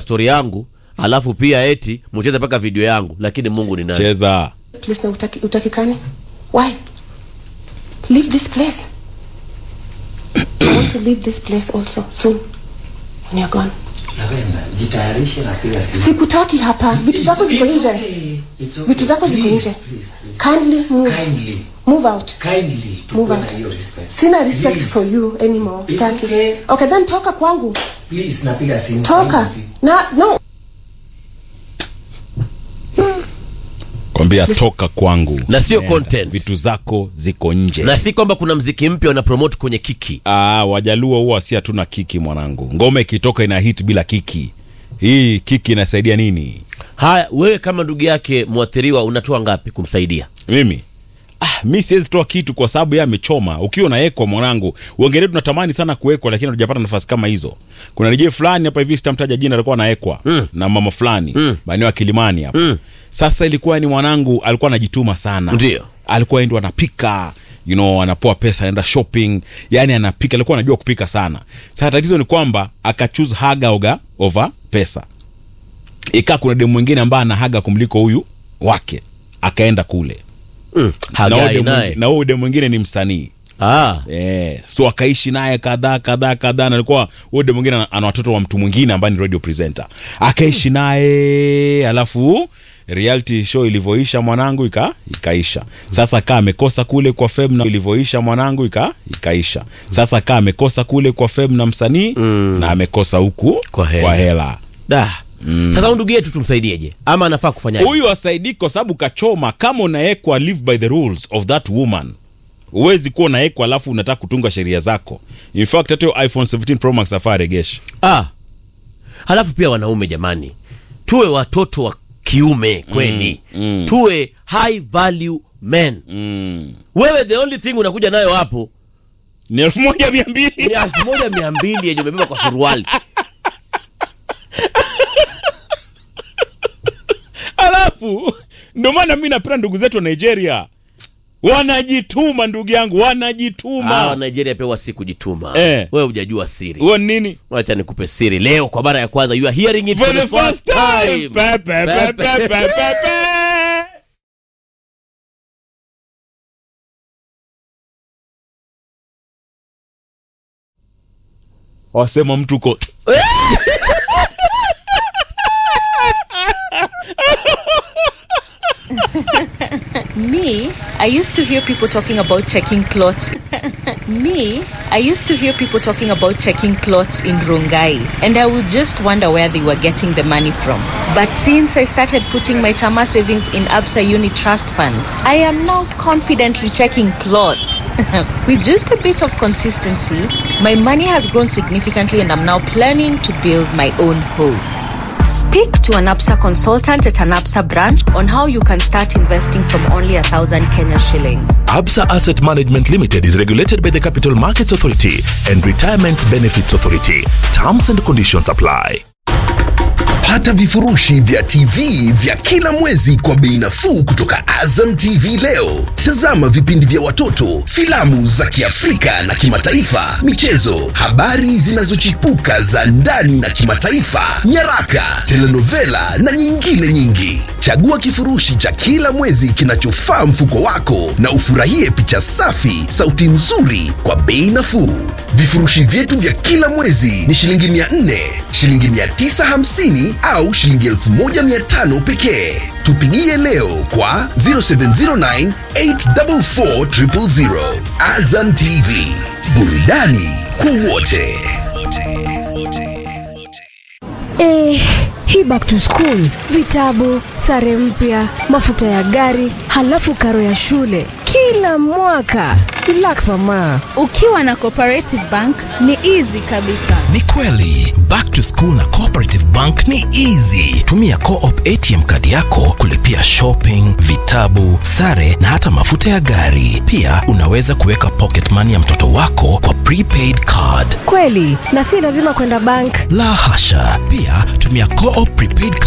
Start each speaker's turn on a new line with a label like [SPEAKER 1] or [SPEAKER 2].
[SPEAKER 1] stori yangu alafu pia eti mcheze mpaka video yangu lakini mungu ni nani
[SPEAKER 2] cheza
[SPEAKER 3] place na utaki, utakikani why leave this place i want to leave this place also soon when you're gone
[SPEAKER 4] Lavenda, jitayarishe na piga simu.
[SPEAKER 3] sikutaki hapa vitu zako ziko
[SPEAKER 4] It's
[SPEAKER 3] nje
[SPEAKER 4] okay. It's okay.
[SPEAKER 3] vitu zako ziko
[SPEAKER 4] Please,
[SPEAKER 3] nje
[SPEAKER 4] please, please.
[SPEAKER 3] kindly move
[SPEAKER 4] Kindly.
[SPEAKER 3] move out
[SPEAKER 4] Kindly,
[SPEAKER 3] move
[SPEAKER 4] tukuwe
[SPEAKER 3] out
[SPEAKER 4] na hiyo respect.
[SPEAKER 3] sina respect
[SPEAKER 4] Please.
[SPEAKER 3] for you anymore
[SPEAKER 4] It's
[SPEAKER 3] Staki.
[SPEAKER 4] okay.
[SPEAKER 3] okay then toka kwangu
[SPEAKER 4] Please, napiga simu.
[SPEAKER 3] toka
[SPEAKER 4] Simu.
[SPEAKER 3] na no
[SPEAKER 2] kwambia toka kwangu
[SPEAKER 1] Na sio
[SPEAKER 2] Nenda.
[SPEAKER 1] content.
[SPEAKER 2] vitu zako ziko nje
[SPEAKER 1] na si kwamba kuna mziki mpya wana promote kwenye kiki
[SPEAKER 2] Ah, wajaluo huwa si hatuna kiki mwanangu ngoma ikitoka ina hit bila kiki hii kiki inasaidia nini
[SPEAKER 1] haya wewe kama ndugu yake mwathiriwa unatoa ngapi kumsaidia
[SPEAKER 2] mimi ah, mi siwezi toa kitu kwa sababu yeye amechoma ukiwa unawekwa mwanangu uongelee tunatamani sana kuwekwa lakini hatujapata nafasi kama hizo kuna rejee fulani hapa hivi sitamtaja jina alikuwa anawekwa
[SPEAKER 1] Mm.
[SPEAKER 2] na mama fulani
[SPEAKER 1] Mm.
[SPEAKER 2] maeneo ya kilimani hapa
[SPEAKER 1] Mm.
[SPEAKER 2] sasa ilikuwa ni mwanangu alikuwa anajituma sana
[SPEAKER 1] Ndio.
[SPEAKER 2] alikuwa ndo anapika you know anapoa pesa anaenda shopping yani anapika alikuwa anajua kupika sana sasa tatizo ni kwamba akachoose haga oga over pesa ikaa kuna demu mwingine ambaye ana haga kumliko huyu wake akaenda kule
[SPEAKER 1] mm.
[SPEAKER 2] na huyo
[SPEAKER 1] hagai
[SPEAKER 2] demu
[SPEAKER 1] naye
[SPEAKER 2] mwingine- na huyo demu mwingine ni msanii
[SPEAKER 1] ah.
[SPEAKER 2] Eh, so akaishi naye kadhaa kadhaa kadhaa na alikuwa huyo demu mwingine ana- ana watoto wa mtu mwingine ambaye ni radio presenter akaishi naye alafu reality show ilivyoisha mwanangu ika, ikaisha sasa kaa amekosa kule kwa fem na ilivyoisha mwanangu ika, ikaisha sasa kaa amekosa kule kwa fem na msanii
[SPEAKER 1] Mm.
[SPEAKER 2] na amekosa huku
[SPEAKER 1] Kwa hela.
[SPEAKER 2] kwa hela
[SPEAKER 1] da sasa huyu ndugu yetu tumsaidieje ama anafaa kufanyaje
[SPEAKER 2] huyu asaidiki kwa sababu kachoma kama unawekwa live by the rules of that woman huwezi kuwa unawekwa alafu unataka kutunga sheria zako in fact hata hiyo iphone 17 pro max afaa regeshe
[SPEAKER 1] ah. halafu pia wanaume jamani tuwe watoto wa kiume kweli
[SPEAKER 2] Mm, mm.
[SPEAKER 1] tuwe high value men
[SPEAKER 2] mm.
[SPEAKER 1] wewe the only thing unakuja nayo hapo
[SPEAKER 2] ni elfu moja mia
[SPEAKER 1] ni
[SPEAKER 2] mbili
[SPEAKER 1] elfu moja mia mbili yenye umebeba kwa suruali
[SPEAKER 2] alafu ndio maana mi napenda ndugu zetu wa nigeria wanajituma ndugu yangu
[SPEAKER 1] ah,
[SPEAKER 2] wanajituma
[SPEAKER 1] nigeria pia si kujituma
[SPEAKER 2] Eh.
[SPEAKER 1] wewe hujajua siri
[SPEAKER 2] huo ni nini
[SPEAKER 1] wacha nikupe siri leo kwa mara ya kwanza you are hearing it
[SPEAKER 2] for the first time Pe, pe, pe, pe, pe, pe, pe. wasema mtu uko
[SPEAKER 5] Me, I used to hear people talking about checking plots. Me, I used to hear people talking about checking plots in Rongai, and I would just wonder where they were getting the money from. But since I started putting my Chama savings in Absa Uni Trust Fund, I am now confidently checking plots. With just a bit of consistency, my money has grown significantly, and I'm now planning to build my own home. Speak to an APSA consultant at an APSA branch on how you can start investing from only a thousand Kenya shillings.
[SPEAKER 6] Absa Asset Management Limited is regulated by the Capital Markets Authority and Retirement Benefits Authority. Terms and conditions apply.
[SPEAKER 7] Pata vifurushi vya TV vya kila mwezi kwa bei nafuu kutoka Azam TV leo. Tazama vipindi vya watoto, filamu za Kiafrika na kimataifa, michezo, habari zinazochipuka za ndani na kimataifa, nyaraka, telenovela na nyingine nyingi. Chagua kifurushi cha kila mwezi kinachofaa mfuko wako na ufurahie picha safi, sauti nzuri kwa bei nafuu. Vifurushi vyetu vya kila mwezi ni shilingi 400, shilingi 950 au shilingi 1500 pekee. Tupigie leo kwa 0709 844 000. Azam TV, burudani kwa wote.
[SPEAKER 8] Eh, hii back to school, vitabu, sare mpya, mafuta ya gari, halafu karo ya shule kila mwaka. Relax mama.
[SPEAKER 9] ukiwa na cooperative bank ni easy kabisa
[SPEAKER 6] Ni kweli, back to school na Cooperative Bank ni easy. Tumia Co-op ATM kadi yako kulipia shopping, vitabu, sare na hata mafuta ya gari. Pia unaweza kuweka pocket money ya mtoto wako kwa prepaid card.
[SPEAKER 8] Kweli, na si lazima kwenda bank.
[SPEAKER 6] La hasha. Pia tumia Co-op prepaid